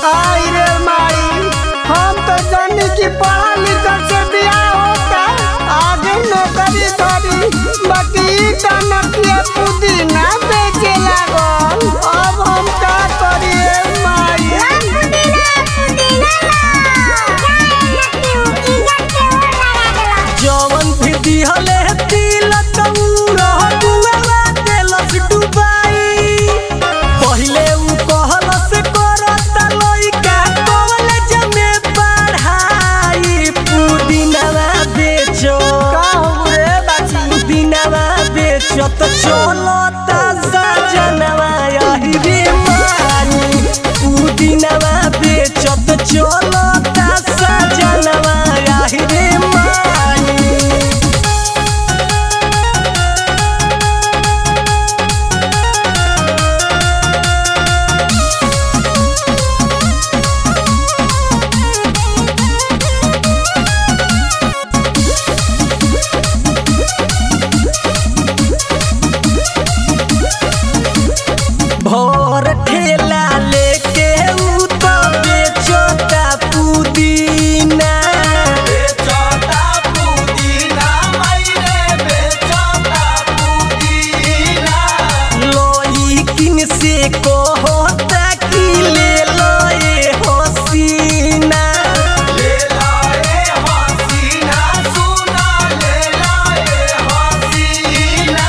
आई रे माई हम तो जानी कि पढ़ा लिखल से बियाह होता आगे नौकरी करी बाकी ई कनकिया पुदीना बेचे लागल अब हम का करी रे माई जवन भी दिहले तिलक रह दुआवा देलस डुबाई पहिले उ कहलस करत लइका कॉलेज में पढ़ाई पुदीनावा बेचो रे बाची पुदीनावा बेचो तो चलता सजनवा यही रे मानी पुदीनावा बेचो तो चलता सजनवा यही रे मानी भोर ठेला लेके उ तो बेचोता पुदीना बेचता पुदीना मैरे बेचता पुदीना लोई किन से कहता कि ले लो ये हसीना ले लाए हसीना सुना ले लाए हसीना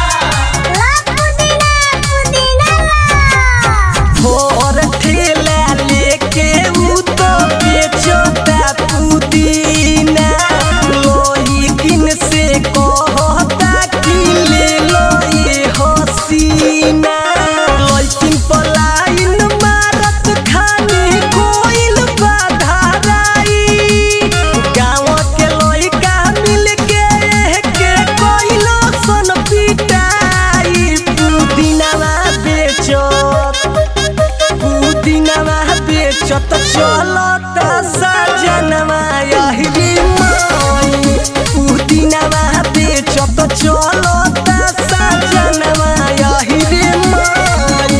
भोर ठेला लेके उ तो बेचोता पुदीना लोई किन से कहता कि ले लो ये हसीना लइकिन पलाइन मारत खानी कोइल बाधाराई गाँव के लइका मिल के के कोइलो सन पिटाई पुदीनावा बेचत पुदीनावा बेचत चलत सजनवा यही रे माई पुदीनावा बेचत चलत सजनवा यही रे माई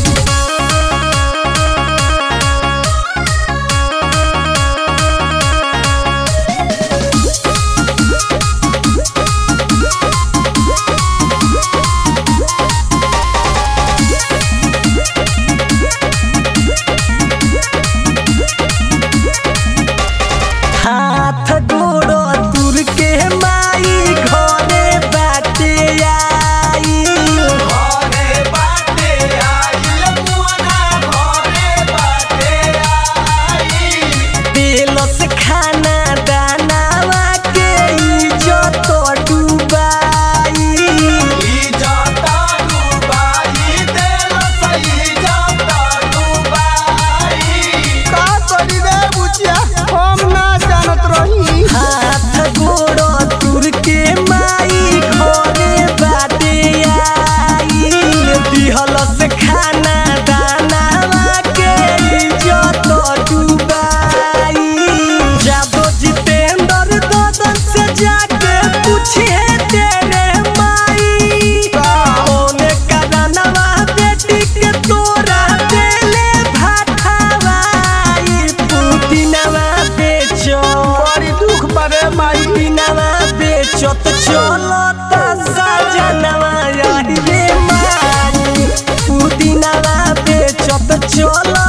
हाथ गोड़ो तुर के माई घरे बाटे आई घरे बाटे आइल मुअना घरे बाटे आइल दिलस खाना दानावा के इज्जत डुबाई इजाता डुबाई देल सही जाता डुबाई का करी रे बुचिया हम ना जानत रही हाथ गोड़ो तुर के माई घरे बाटे आई दिहलस खाना दानावा के इज्जत डुबाई जादो जितेंद्र ददन से जाके पूछे तेरे माई कौने करनवा बेटी के तोरा देले भाठावाई पुदीनावा बेचो बड़ी दुख बरे माई पुदीनावा बेचो तो चलत सजनवा यही रे माई पुदीनावा बेचो तो चलत